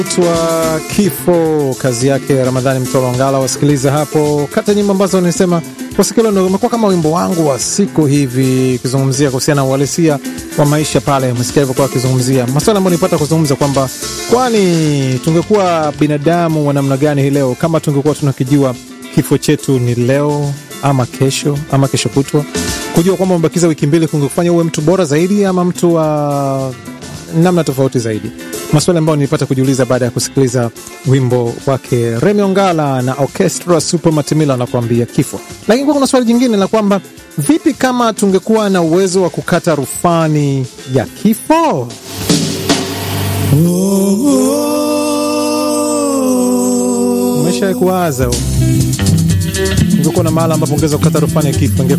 twa kifo kazi yake Ramadhani Mtolo Ngala. Wasikiliza hapo kata nyimbo ambazo nisema kwa siku leo umekuwa kama wimbo wangu wa siku hivi, kizungumzia kuhusiana na uhalisia wa maisha pale. Umesikia hivyo kwa kizungumzia maswala ambayo nipata kuzungumza kwamba kwani tungekuwa binadamu wa namna gani hii leo kama tungekuwa tunakijua kifo chetu ni leo ama kesho ama kesho kutwa, kujua kwamba umebakiza wiki mbili kungekufanya uwe mtu bora zaidi ama mtu wa namna tofauti zaidi. Maswali ambayo nilipata kujiuliza baada ya kusikiliza wimbo wake Remi Ongala na Orchestra Super Matimila anakuambia kifo. Lakini kuna swali jingine la kwamba vipi kama tungekuwa na uwezo wa kukata rufani ya kifo? Umesha kuwaza ungekuwa na mahala ambapo ungeweza kukata rufani ya kifo,